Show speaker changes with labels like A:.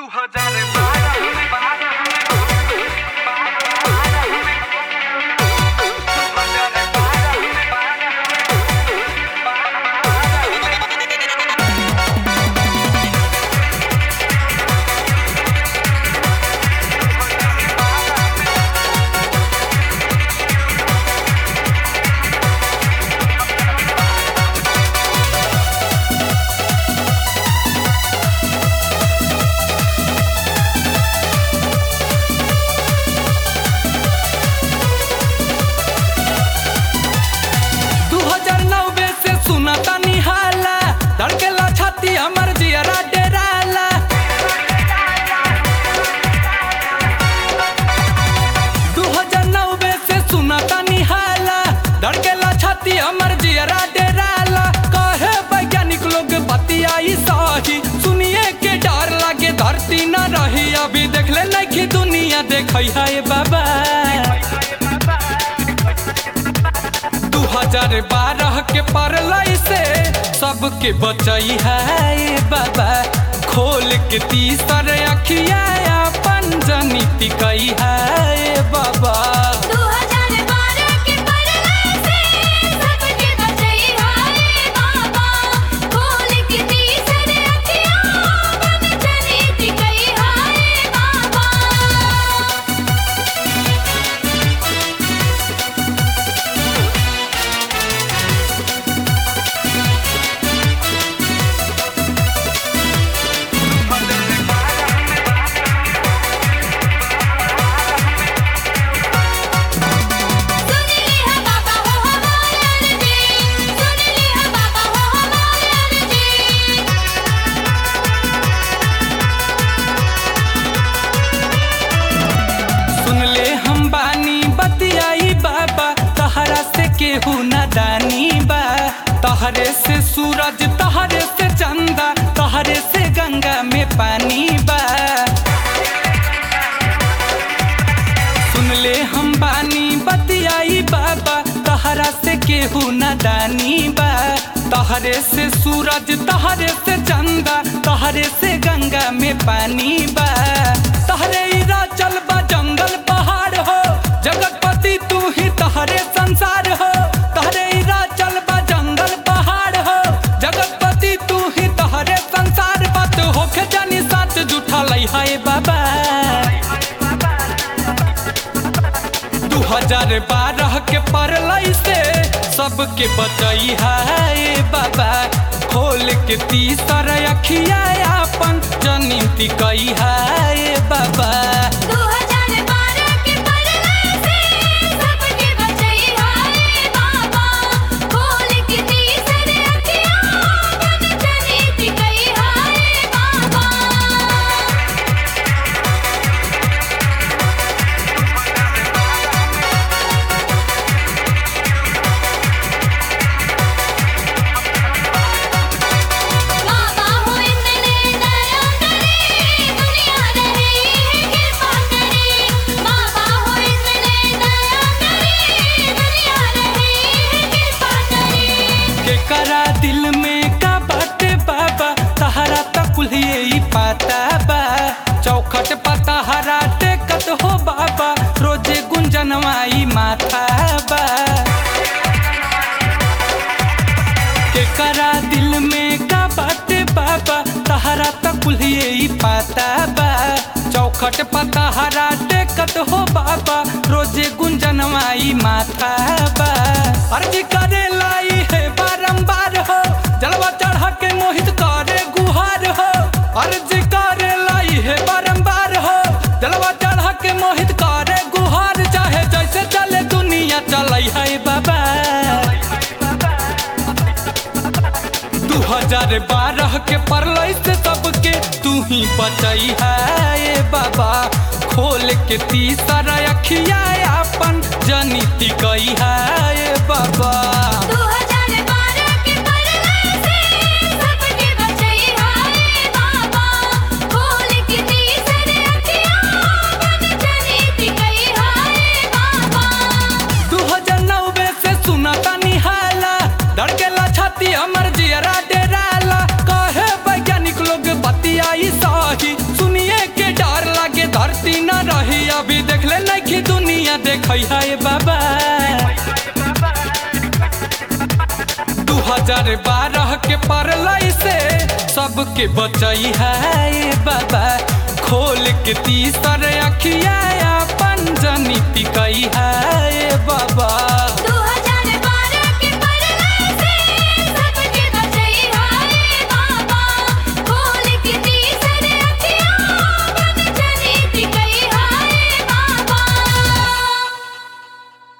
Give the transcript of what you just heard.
A: दू हजार बारह में बारह में दू हजार बारह में बारह
B: दू हजार नौबे से सुना तानी हाला धड़केला छाती हमर जियरा डेराला दू हजार नौबे से सुना तानी हाला धड़केला छाती हमर जियरा डेराला कहे वैज्ञानिक लोग बतियाई सही सुनिए के डर लागे धरती न रही अभी देख ले नहीं दुनिया देखै है बाबा दू हजार बारह के परलई से सबके बचई है बाबा खोल के तीसर अखिया अपन जनित कई है बाबा
C: 2012 के परलय से सबके बचई हाय बाबा खोल के तीसर अखियाँ बन जनित कई हाय बाबा सुन लिया बाबा हो हमारे जी सुन लिया बाबा हो हमारे जी
B: सुन ले हम बानी बतियाई बाबा तहरा से केहू न दानी बा तहरे से सूरज तहरे से चंदा तहरे से गंगा में पानी बा सुन ले हम बानी बतियाई बाबा तहरा से केहू न दानी बा तहरे से सूरज तहरे से चंदा तहरे से गंगा में पानी बा तहरे इरा चल बा जंगल पहाड़ हो जगतपति तू ही तहरे संसार हो तहरे इरा चल बा जंगल पहाड़ हो जगतपति तू ही तहरे संसार बात होके जानी साच जुठा लई है बाबा दू हजार बारह के परलई से सबके बचई है बाबा खोल के तीसर अखिया अपन जनित कई है बाबा
C: 2012 के परलय से सबके बचई हाय बाबा खोल के तीसर अखियाँ बन जनित कई हाय बाबा बाबा हो इतने दया करे दुनिया रहे है कृपा करे बाबा हो इतने दया करे दुनिया रहे है कृपा करे
B: के करा दिल में का बाटे बाबा तहरा तक ही पाता बा चौखट पता हरा टेकत हो बाबा रोजे गुंजनवाई माथा बा के करा दिल में का बाटे बाबा तहरा तक ही पाता बा चौखट पता हरा टेकत हो बाबा रोजे गुंजनवाई माथा बा अर्जी करे लाई है बारंबार हो जलवा चढ़ा के मोहित करे गुहार हो अर्जी करे लाई है बारंबार हो जलवा चढ़ा के मोहित करे गुहार चाहे जैसे चले दुनिया चलै है बाबा दू हजार बारह के परलई से सबके तू ही बचई है बाबा खोल के तीसर अखिया अपन जनित कई है बाबा
C: 2012 के परलय से सबके बचई हाय बाबा खोल के तीसर अखियाँ बन जनित कई हाय बाबा
B: दू हजार नौबे से सुना तानी हाला धड़केला छाती हमर जियरा डेराला कहे वैज्ञानिक लोग बतियाई सही सुनिए देखै है बाबा दू हजार बारह के परलई से सबके बचई है बाबा खोल के तीसर अखिया